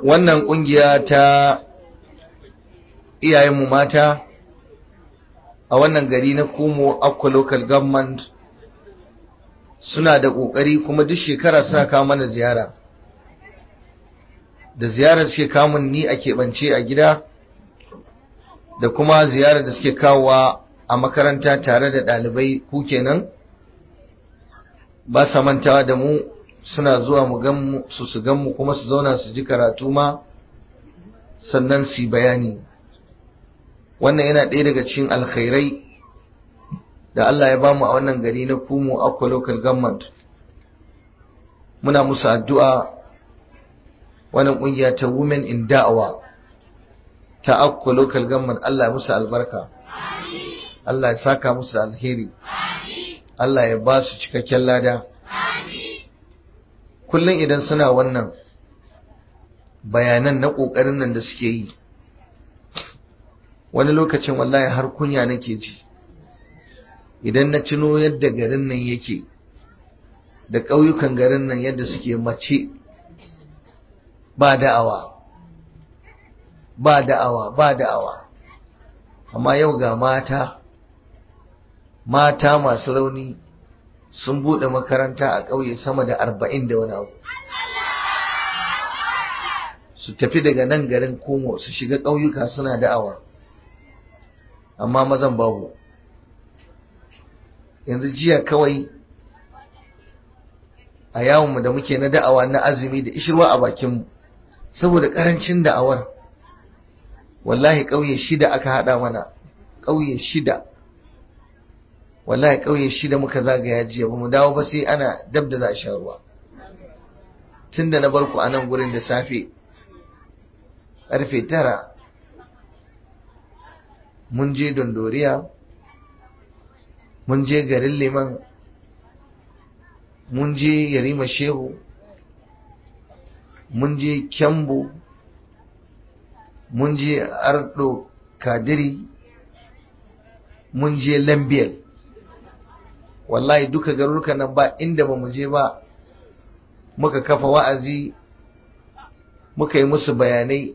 wannan kungiya ta iyayenmu mata a wannan gari na kumo akwa local government suna da kokari kuma duk shekara suna kawo mana ziyara da ziyarar suke kamun ni a keɓance a gida da kuma ziyarar da suke kawowa a makaranta tare da ɗalibai ku kenan ba sa mantawa da mu suna zuwa mu gan su su gan mu kuma su zauna su ji karatu ma sannan su bayani wannan yana ɗaya daga cikin alkhairai da Allah ya bamu a wannan gari na Kumo Akwa Local Government muna musu addu'a wannan ƙungiya ta Women in Da'awa ta Akwa Local Government Allah ya musu albarka Allah ya saka musu alheri Allah ya ba su cikakken lada kullum idan suna wannan bayanan na ƙoƙarin nan da suke yi wani lokacin wallahi har kunya nake ji idan na tuno yadda garin nan yake da ƙauyukan garin nan yadda suke mace ba da'awa ba da'awa ba da'awa amma yau ga mata mata masu rauni sun buɗe makaranta a ƙauye sama da arba'in da wani abu su tafi daga nan garin komo su shiga ƙauyuka suna da'awa amma mazan babu yanzu jiya kawai a yawonmu da muke na da'awa na azumi da ishirwa a bakinmu saboda ƙarancin da'awar wallahi ƙauye shida aka haɗa mana ƙauye shida wallahi ƙauye shida muka zagaya jiya ba mu dawo ba sai ana dab da za a sha ruwa tun da na bar ku a nan gurin da safe ƙarfe tara mun je dondoriya mun je garin liman mun je yarima shehu mun je kyambo mun je ardo kadiri mun je lambiyal wallahi duka garurukan nan ba inda ba mu je ba muka kafa wa'azi muka yi musu bayanai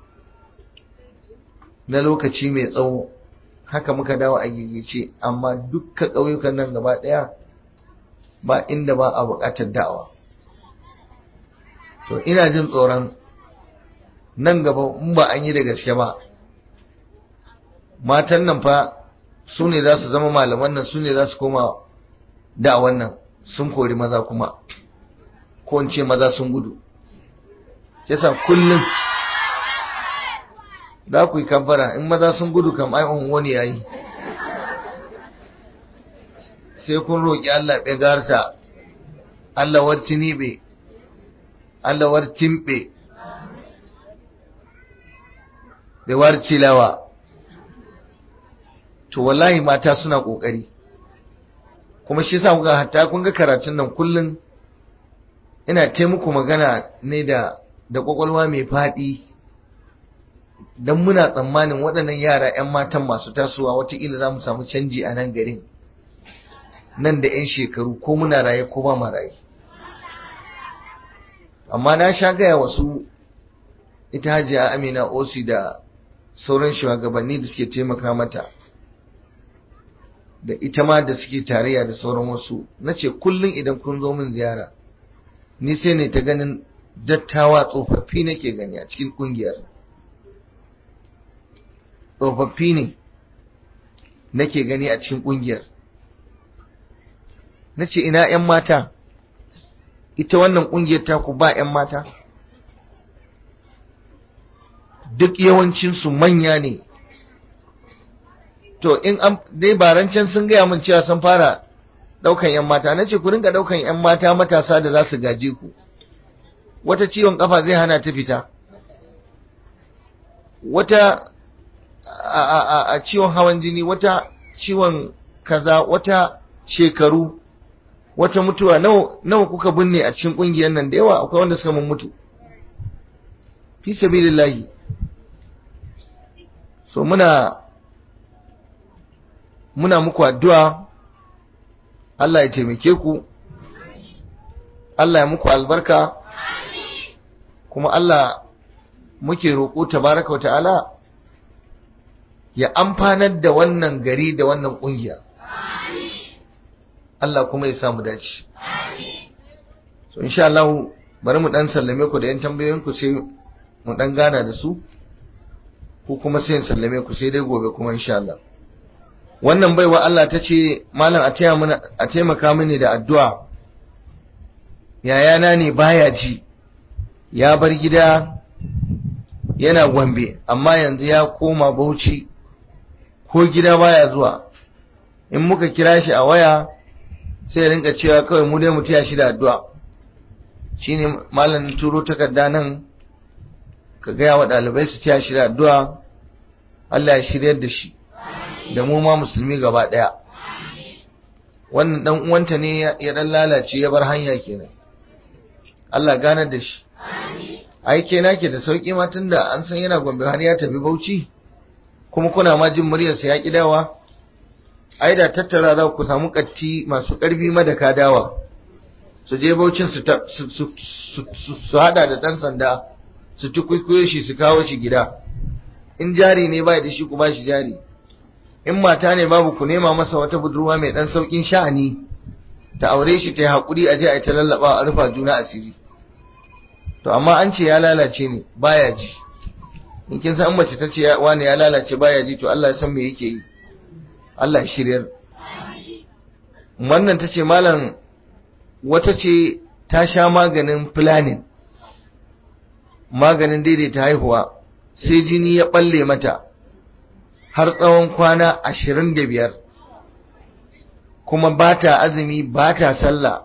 na lokaci mai tsawo haka muka dawo a gigice amma dukkan ƙauyukan nan gaba ɗaya ba inda ba a buƙatar da'awa to ina jin tsoron nan gaba in ba an yi da gaske ba matan nan fa su ne za su zama malaman nan su ne za su koma da'awan nan sun kori maza kuma ko in ce maza sun gudu yasa kullum za ku yi kabbara in maza sun gudu kam ai wani yayi sai kun roƙi Allah ɓe garta Allah war tinibe Allah war timɓe ɓe war cilawa to wallahi mata suna ƙoƙari kuma shi yasa kuga hatta kun ga karatun nan kullum ina taimako magana ne da da ƙwaƙwalwa mai faɗi don muna tsammanin waɗannan yara 'yan matan masu tasowa watakila za mu samu canji a nan garin nan da 'yan shekaru ko muna raye ko ba ma raye amma na sha gaya wasu ita hajiya amina osi da sauran shugabanni da suke taimaka mata da ita ma da suke tarayya da sauran wasu na ce kullum idan kun zo min ziyara ni sai ne ta ganin dattawa tsofaffi nake gani a cikin kungiyar tsofaffi ne nake gani a cikin kungiyar na ce ina 'yan mata ita wannan kungiyar taku ba 'yan mata duk yawancinsu manya ne to in an dai barancan sun gaya min cewa sun fara daukan 'yan mata na ce ku ringa daukan 'yan mata matasa da za su gaje ku wata ciwon kafa zai hana ta fita wata a ciwon hawan jini wata ciwon kaza wata shekaru wata mutuwa nawa kuka binne a cikin kungiyar nan da yawa akwai wanda suka mun mutu fi sabilillahi so muna muna muku addu'a Allah ya taimake ku Allah ya muku albarka kuma Allah muke roƙo tabaraka ta'ala ya amfanar da wannan gari da wannan ƙungiya Allah kuma ya samu dace so insha Allah bari mu dan sallame ku da yan tambayoyin ku sai mu dan gana da su ko kuma sai in sallame ku sai dai gobe kuma insha Allah wannan baiwa Allah ta ce malam a taya mana a taimaka mini da addu'a yayana ne baya ji ya bar gida yana gombe amma yanzu ya koma bauchi ko gida baya zuwa in muka kira shi a waya sai rinka cewa kawai mu dai mu taya shi da addu'a shine malam turo takarda nan ka gaya wa ɗalibai su taya shi da addu'a Allah ya shiryar da shi da mu ma musulmi gaba ɗaya wannan dan uwanta ne ya dan lalace ya bar hanya kenan Allah ganar da shi ai ke nake da sauki ma tunda an san yana gombe har ya tafi Bauchi kuma kuna ma jin muryar sa ya kidawa ai da tattara za ku samu katti masu karfi madaka dawa su je Bauchin su su hada da dan sanda su tukuikuye shi su kawo shi gida in jari ne bai da shi ku ba shi jari in mata ne babu ku nema masa wata budurwa mai dan saukin sha'ani ta aure shi ta yi hakuri a je a ta lallaba a rufa juna asiri to amma an ce ya lalace ne baya ji in kin san mace ta ce wani ya lalace baya ji to Allah ya san me yake yi Allah ya shiryar wannan ta ce malam wata ce ta sha maganin planning maganin daidaita haihuwa sai jini ya balle mata har tsawon kwana ashirin da biyar kuma ba ta azumi ba ta sallah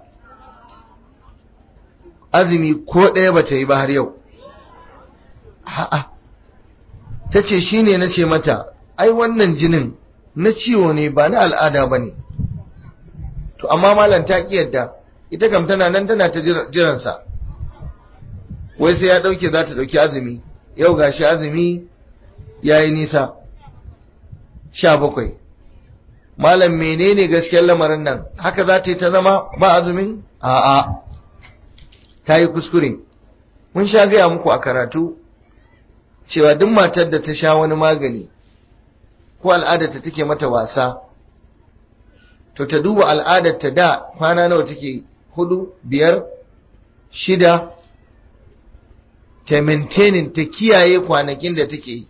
azumi ko ɗaya ba ta yi ba har yau ha'a ta ce shi ne na ce mata ai wannan jinin na ciwo ne ba na al'ada ba ne to amma malam ta ƙi yadda ita kam tana nan tana ta jiransa wai sai ya ɗauke za ta ɗauki azumi yau ga shi azumi ya yi nisa sha bakwai malam menene gaskiyar lamarin nan haka za ta yi ta zama ba azumin a'a ta yi kuskure mun sha gaya muku a karatu cewa duk matar da ta sha wani magani ko al'adarta take mata wasa to ta duba al'adarta da kwana nawa take hudu biyar shida ta maintaining ta kiyaye kwanakin da take yi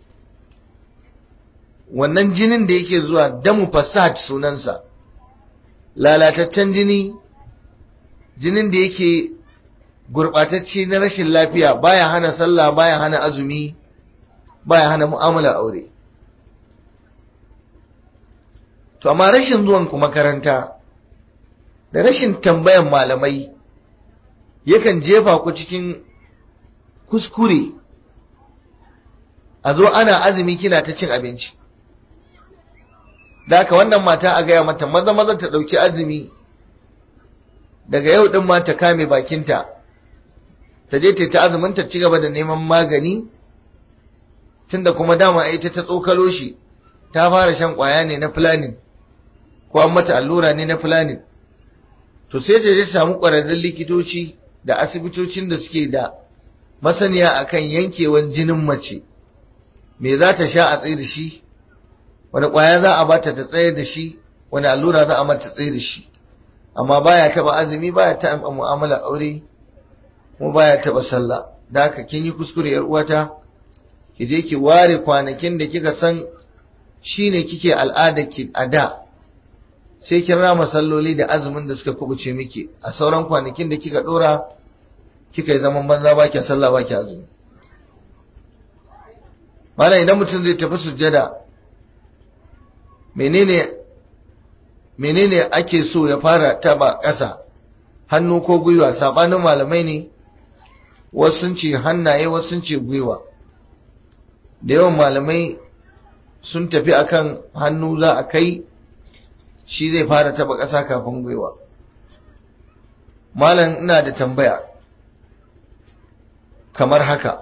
wannan jinin da yake zuwa damu fasad sunansa lalataccen jini jinin da yake gurɓatacce na rashin lafiya baya hana sallah baya hana azumi baya hana mu'amalar aure to amma rashin zuwan ku makaranta da rashin tambayan malamai yakan jefa ku cikin kuskure a zo ana azumi kina ta cin abinci da haka wannan mata a gaya mata maza maza ta ɗauki azumi daga yau ɗin ma ta kame bakinta ta je ta azumin ta ci gaba da neman magani tunda kuma dama ita ta tsokalo shi ta fara shan kwaya ne na planning ko an mata allura ne na planning to sai ta je ta samu ƙwararrun likitoci da asibitocin da suke da masaniya akan yankewan jinin mace me za ta sha a tsaye da shi wani kwaya za a bata ta tsaye da shi wani allura za a mata tsaye da shi amma baya taba azumi baya taba mu'amala aure kuma baya taba sallah da haka kin yi kuskure yar uwata ki je ki ware kwanakin da kika san shine kike al'ada ki a da sai kin rama salloli da azumin da suka kubuce miki a sauran kwanakin da kika dora kika yi zaman banza ba ki sallah ba ki azumi malam idan mutum zai tafi sujjada menene menene ake so ya fara taba ƙasa hannu ko gwiwa sabanin malamai ne wasu sun ce hannaye wasu sun ce gwiwa da yawan malamai sun tafi akan hannu za a kai shi zai fara taba ƙasa kafin gwiwa malam ina da tambaya kamar haka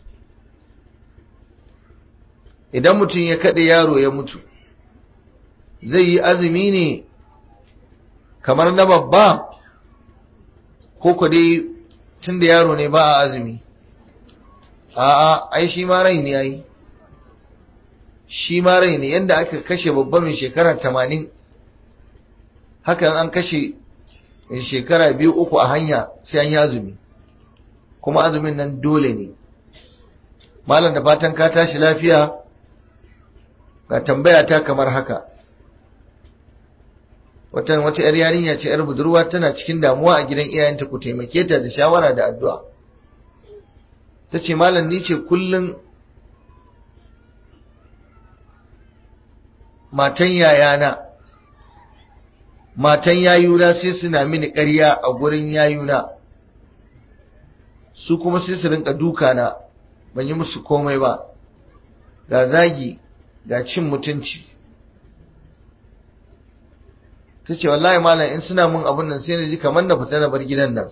idan mutum ya kaɗe yaro ya mutu zai yi azumi ne kamar na babba ko ku dai tun da yaro ne ba a azumi a'a ai shi ma rai ne yayi shi ma rai ne yanda aka kashe babba mai shekara tamanin hakan an kashe mai shekara biyu uku a hanya sai an yi azumi kuma azumin nan dole ne malam da fatan ka tashi lafiya ga tambaya ta kamar haka wata wata yar yarinya ce yar budurwa tana cikin damuwa a gidan iyayenta ku taimake ta da shawara da addu'a tace malam ni ce kullun matan yayana matan yayuna sai suna mini ƙarya a gurin yayuna su kuma sai su rinka duka na ban yi musu komai ba ga zagi ga cin mutunci ta ce wallahi malam in suna mun abun nan sai na ji kamar na fita na bar gidan nan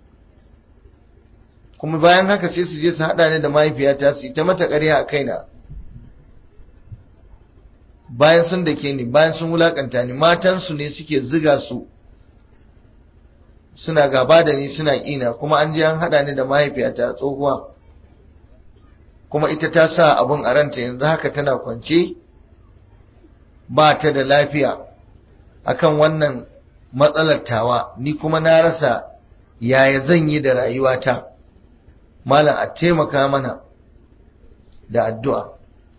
kuma bayan haka sai su je su haɗa ni da mahaifiyata su yi ta mata ƙarya a kaina bayan sun da ke ni bayan sun wulakanta ni matansu ne suke ziga su suna gaba da ni suna ƙina kuma an je an haɗa ni da mahaifiyata tsohuwa kuma ita ta sa abun a ranta yanzu haka tana kwance ba ta da lafiya akan wannan matsalar tawa ni kuma na rasa yaya zan yi da rayuwata malam a taimaka mana da addu'a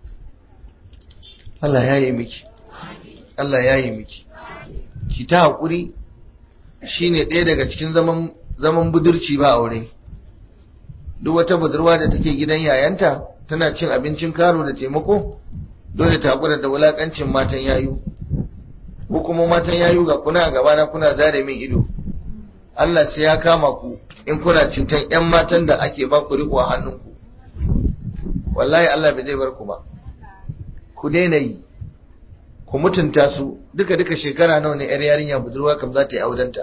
Allah ya yi miki Allah ya yi miki ki ta haƙuri shine ɗaya daga cikin zaman zaman budurci ba aure duk wata budurwa da take gidan yayanta tana cin abincin karo da taimako dole ta haƙura da wulaƙancin matan yayu ko kuma matan yayu ga kuna a gabana kuna zare min ido Allah sai ya kama ku in kuna cutan ƴan matan da ake ba ku riko a hannunku wallahi Allah bai zai bar ku ba ku daina yi ku mutunta su duka duka shekara nawa ne yar yarinya budurwa kam za ta yi audenta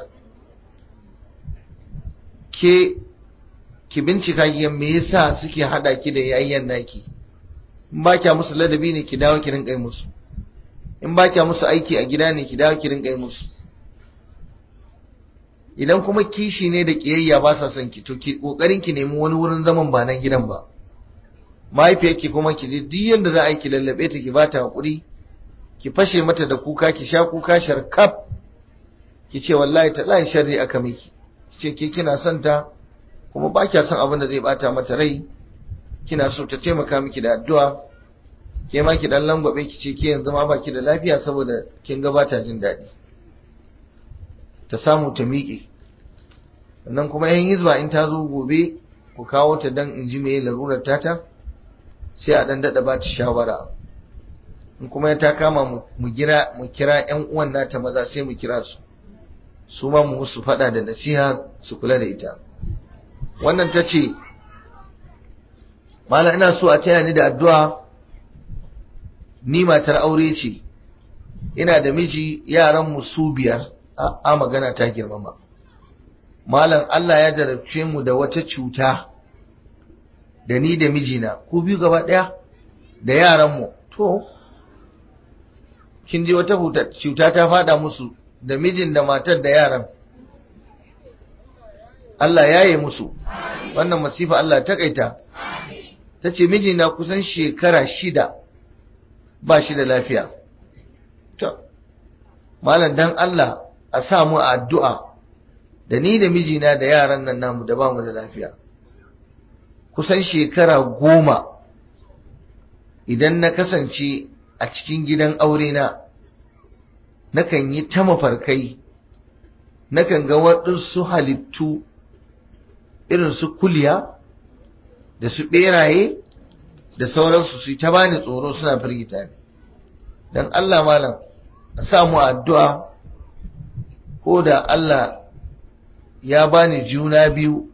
ke ki bincika ki me yasa suke hada ki da yayyan naki in ba kya musu ladabi ne ki dawo ki rinka yi musu in ba kya musu aiki a gida ne ki dawo ki rinka yi musu idan kuma kishi ne da kiyayya ba sa son ki to ki kokarin ki nemi wani wurin zaman ba nan gidan ba mahaifiyarki kuma ki je duk yanda za a yi ki lallabe ta ki bata hakuri ki fashe mata da kuka ki sha kuka sharkaf ki ce wallahi ta lai sharri aka miki ki ce ke kina son ta kuma ba kya son abin da zai bata mata rai kina so ta taimaka miki da addu'a ke ma ki dan langwabe ki ce ke yanzu ma baki da lafiya saboda kin ga bata jin daɗi ta samu ta miƙe sannan kuma yan hizba in ta zo gobe ku kawo ta dan in ji meye larurar tata sai a dan daɗa ba ta shawara in kuma ta kama mu gira mu kira ƴan uwan nata maza sai mu kira su su ma mu musu faɗa da nasiha su kula da ita wannan ta ce mala ina so a taya ni da addu'a ni matar aure ce ina da miji yaran mu su biyar a magana ta girmama malam Allah ya jarabce mu da wata cuta da ni da mijina ku biyu gaba ɗaya da yaranmu to kin ji wata cuta ta fada musu da mijin da matar da yaran Allah ya yi musu wannan masifa Allah ta kaita ta ce mijina kusan shekara shida ba shi da lafiya to malam dan Allah a sa mu a addu'a da ni da mijina da yaran nan namu da ba mu da lafiya kusan shekara goma idan na kasance a cikin gidan aure na nakan yi ta mafarkai nakan ga waɗansu halittu irin su kuliya da su ɓeraye da sauransu su ta bani tsoro suna firgita ne don Allah malam a samu addu'a ko da Allah ya bani juna biyu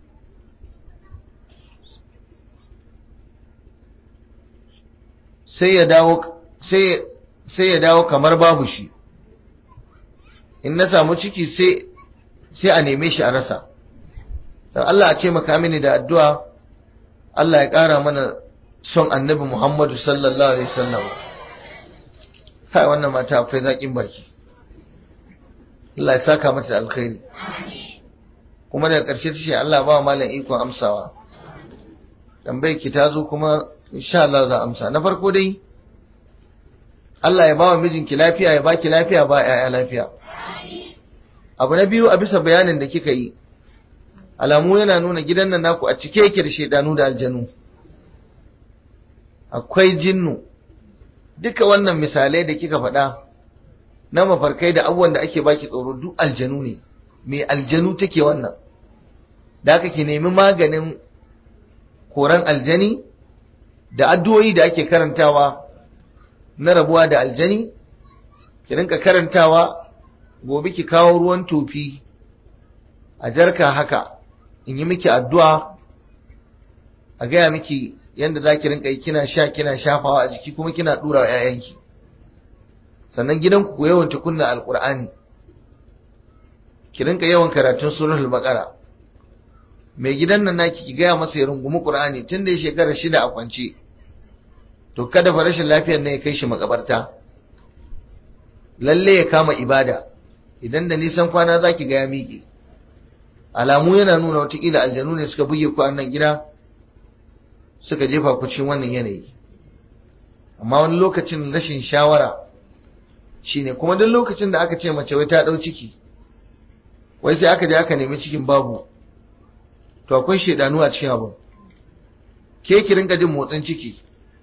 sai ya dawo sai ya dawo kamar babu shi in na samu ciki sai sai a neme shi a rasa don Allah a ce maka mini da addu'a Allah ya ƙara mana son annabi Muhammadu sallallahu alaihi wasallam kai wannan mata akwai zaƙin baki Allah ya saka mata da alkhairi kuma daga ƙarshe ta ce Allah ba malam ikon amsawa tambayar ki ta zo kuma insha Allah za amsa na farko dai Allah ya bawa mijinki lafiya ya baki lafiya ba ƴaƴa lafiya abu na biyu a bisa bayanin da kika yi alamu yana nuna gidan nan naku a cike yake da shedanu da aljanu akwai jinnu duka wannan misalai da kika faɗa na mafarkai da abubuwan da ake baki tsoro duk aljanu ne me aljanu take wannan da aka ki nemi maganin koran aljani da addu'o'i da ake karantawa na rabuwa da aljani ki rinka karantawa gobe ki kawo ruwan tofi a jarka haka in yi miki addu'a a gaya miki yadda za ki rinka yi kina sha kina shafawa a jiki kuma kina ɗura wa ‘ya'yanki sannan gidanku ku yawan kunna alƙur'ani ki rinka yawan karatun suratul baqara mai gidan nan naki ki gaya masa ya rungumi qur'ani tun da ya shekara shida a kwance to kada fa rashin lafiyar ne ya kai shi makabarta lalle ya kama ibada idan da nisan kwana zaki ga ya miƙe alamu yana nuna watakila aljanu ne suka buge ku a nan gida suka jefa ku cikin wannan yanayi amma wani lokacin rashin shawara shine kuma duk lokacin da aka ce mace wai ta dau ciki wai sai aka je aka nemi cikin babu to akwai shedanu a cikin abu ke ki rinka jin motsin ciki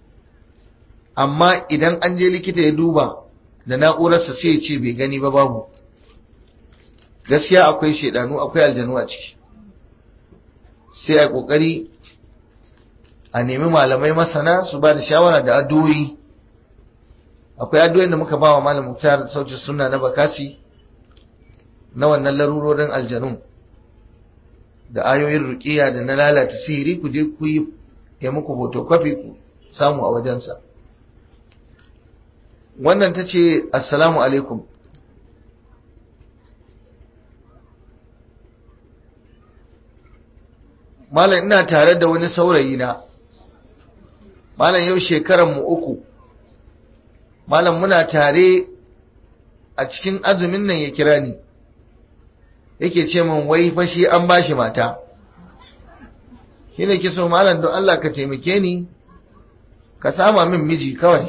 amma idan an je likita ya duba da na'urarsa sai ya ce bai gani ba babu gaskiya akwai shedanu akwai aljanu a ciki sai a kokari a nemi malamai masana su ba da shawara da addu'o'i akwai addu'o'in da muka ba wa malam muktar sauci sunna na bakasi na wannan larurorin aljanun da ayoyin ruqiya da na lalata sihiri ku je ku yi ya muku photocopy ku samu a wajensa wannan ta ce assalamu alaikum malam ina tare da wani saurayi na malam yau shekaran mu uku malam muna tare a cikin azumin nan ya kira ni yake ce min wai fashi an bashi mata shine ke so malam don Allah ka taimake ni ka sama min miji kawai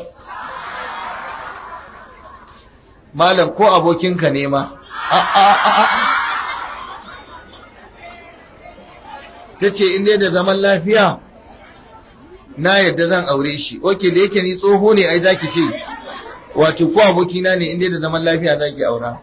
malam ko abokinka ne ma a a a ta ce inda da zaman lafiya na yadda zan aure shi oke da yake ni tsoho ne ai zaki ce wato ko abokina ne inda da zaman lafiya zaki aura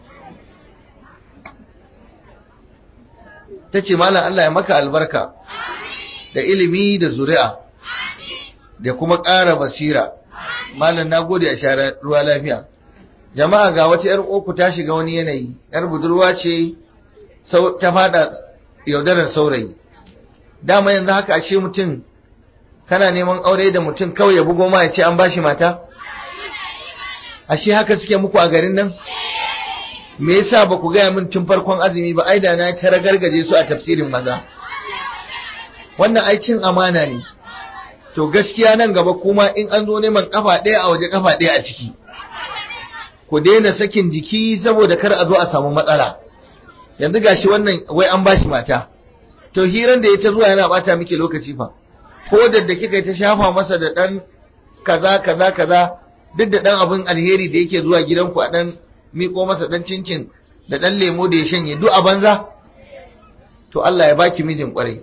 ta ce malam Allah ya maka albarka da ilimi da zuri'a da kuma ƙara basira malam na gode a share ruwa lafiya jama'a ga wata 'yar uku ta shiga wani yanayi 'yar budurwa ce ta fada yaudarar saurayi dama yanzu haka ashe mutum kana neman aure da mutum kawai ya bugo ma ya ce an bashi mata ashe haka suke muku a garin nan me yasa ba ku gaya min tun farkon azumi ba ai da na ta ragargaje su a tafsirin maza wannan ai cin amana ne to gaskiya nan gaba kuma in an zo neman kafa ɗaya a waje kafa ɗaya a ciki ku daina sakin jiki saboda kar a zo a samu matsala yanzu gashi wannan wai an bashi mata to hiran da ya ta zuwa yana bata miki lokaci fa ko da da kika ta shafa masa da dan kaza kaza kaza duk da dan abin alheri da yake zuwa gidanku a dan miko masa dan cincin da dan lemo da ya shanye duk a banza to Allah ya baki mijin kwarai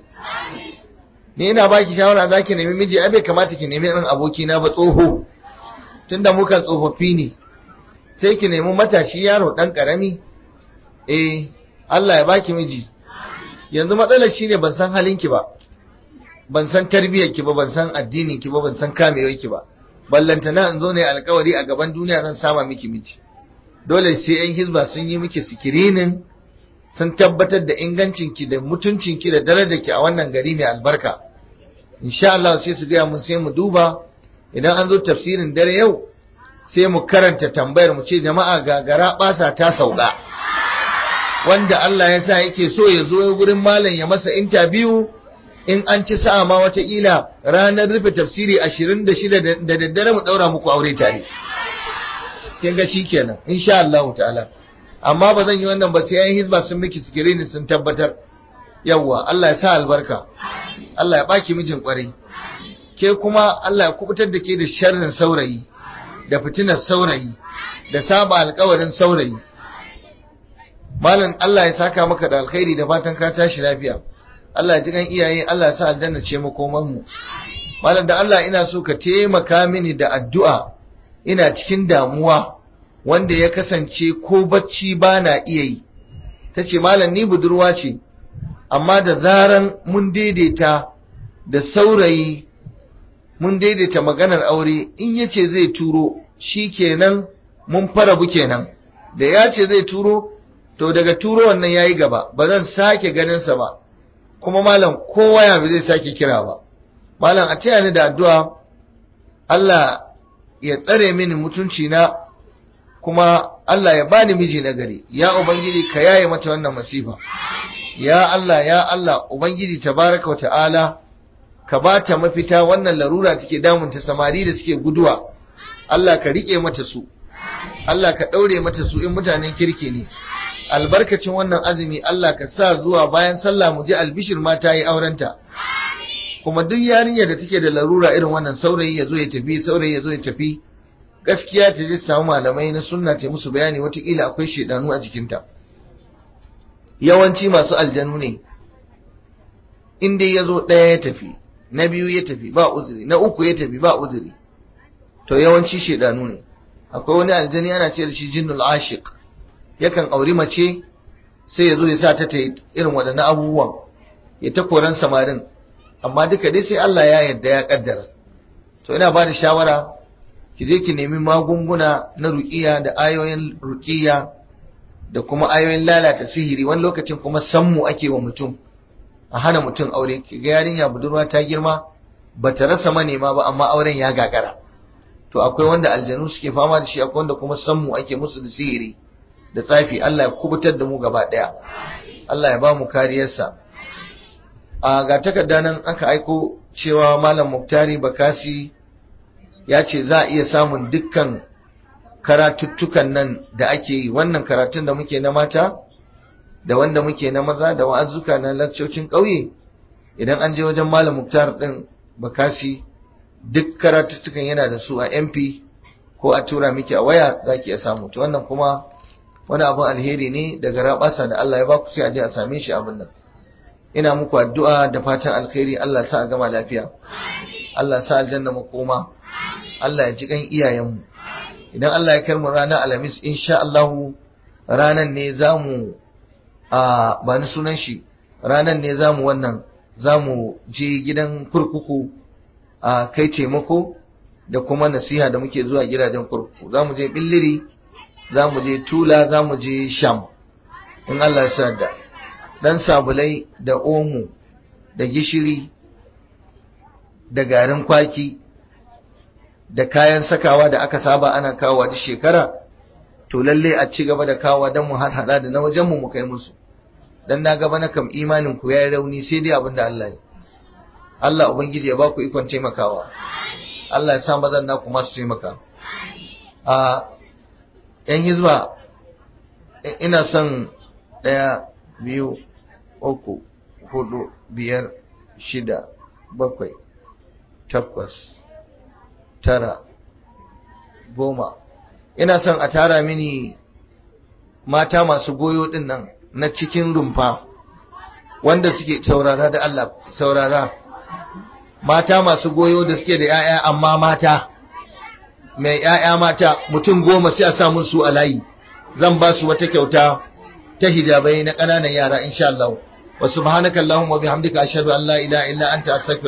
ni ina baki shawara zaki nemi miji ai bai kamata ki nemi irin aboki na ba tsoho tunda mukan tsofaffi ne sai ki nemi matashi yaro dan karami eh Allah ya baki miji yanzu matsalar shine ban san halinki ba ban san tarbiyyarki ba ban san addininki ba ban san kamewarki ba ballantana in zo ne alkawari a gaban duniya zan sama miki miji dole sai yan hizba sun yi miki sikirinin sun tabbatar da ingancinki da mutuncinki da darajarki a wannan gari mai albarka insha Allah sai su gaya mun sai mu duba idan an zo tafsirin dare yau sai mu karanta tambayar mu ce jama'a gagara basa ta sauka wanda Allah ya sa yake so ya zo gurin malam ya masa interview in an ci sa'a ma wataƙila ranar rufe tafsiri 26 da daddare mu ɗaura muku aure tare kin ga shi kenan insha Allah ta'ala amma ba zan yi wannan ba sai yayin hizba sun miki sikirini sun tabbatar yawwa Allah ya sa albarka Allah ya baki mijin kwarai ke kuma Allah ya kubutar da ke da sharrin saurayi da fitinar saurayi da saba alkawarin saurayi malam Allah ya saka maka da alkhairi da fatan ka tashi lafiya Allah ya ji kan iyaye Allah ya sa aljanna ce makoman mu malam da Allah ina so ka taimaka mini da addu'a ina cikin damuwa wanda ya kasance ko bacci ba na iya yi tace malam ni budurwa ce amma da zaran mun daidaita da saurayi mun daidaita maganar aure in yace zai turo shi kenan mun farabu kenan da ya ce zai turo to daga turo wannan yayi gaba ba zan sake ganinsa ba kuma malam kowa ya zai sake kira ba malam a taya ni da addu'a Allah ya tsare mini mutunci na kuma Allah ya bani miji na gari ya ubangiji ka yaye mata wannan masifa ya Allah ya Allah ubangiji tabaraka wa ta'ala ka ba ta mafita wannan larura take damunta samari da suke guduwa Allah ka rike mata su Allah ka daure mata su in mutanen kirki ne albarkacin wannan azumi Allah ka sa zuwa bayan sallah mu ji albishir ma ta yi aurenta kuma duk yarinya da take da larura irin wannan saurayi ya zo ya tafi saurayi ya zo ya tafi gaskiya ta je ta samu malamai na sunna ta musu bayani watakila akwai shedanu a jikinta yawanci masu aljanu ne in dai ya zo ɗaya ya tafi na biyu ya tafi ba uzuri na uku ya tafi ba uzuri to yawanci shedanu ne akwai wani aljani ana ce da shi jinnul ashiq yakan auri mace sai ya zo ya sa ta ta irin waɗannan abubuwan ya ta koran samarin amma duka dai sai Allah ya yarda ya kaddara to ina ba da shawara ki je ki nemi magunguna na ruqiya da ayoyin ruqiya da kuma ayoyin lalata sihiri wani lokacin kuma sammu ake wa mutum a hana mutum aure ki ga yarinya budurwa ta girma bata rasa manema ba amma auren ya gagara to akwai wanda aljanu suke fama da shi akwai wanda kuma sammu ake musu da sihiri da tsafi Allah ya kubutar da mu gaba daya Allah ya ba mu kariyarsa a ga takarda nan aka aiko cewa malam Muktari Bakasi ya ce za a iya samun dukkan karatuttukan nan da ake yi wannan karatun da muke na mata da wanda muke na maza da wa'azuka na lakcocin ƙauye idan an je wajen malam Muktar din Bakasi duk karatuttukan yana da su a MP ko a tura miki a waya za ki iya samu to wannan kuma wani abin alheri ne daga rabasa da Allah ya baku sai a je a same shi abin nan ina muku addu'a da fatan alkhairi Allah sa a gama lafiya Allah sa aljanna makoma Allah ya ji kan iyayenmu idan Allah ya kai mu ranar alhamis insha Allah ranan ne zamu a ba ni sunan shi ranan ne zamu wannan zamu je gidan kurkuku a kai taimako da kuma nasiha da muke zuwa gidajen kurkuku zamu je billiri zamu je tula zamu je sham in Allah ya sa da dan sabulai da omo da gishiri da garin kwaki da kayan sakawa da aka saba ana kawowa duk shekara to lalle a ci gaba da kawowa don mu hada da na wajen mu mu kai musu dan na gaba na kam imanin ku yayi rauni sai dai abin da Allah ya Allah ubangiji ya ba ku ikon taimakawa Allah ya sa mazan naku masu taimaka a yan hizba ina son ɗaya biyu uku hudu biyar shida bakwai takwas tara goma ina son a tara mini mata masu goyo din nan na cikin rumfa wanda suke saurara da Allah saurara mata masu goyo da suke da 'ya'ya amma mata mai 'ya'ya mata mutum goma sai a samun su a layi zan ba su wata kyauta ta hijabai na ƙananan yara insha Allah wa subhanaka allahumma bihamdika ashhadu an la ilaha illa anta astaghfiruka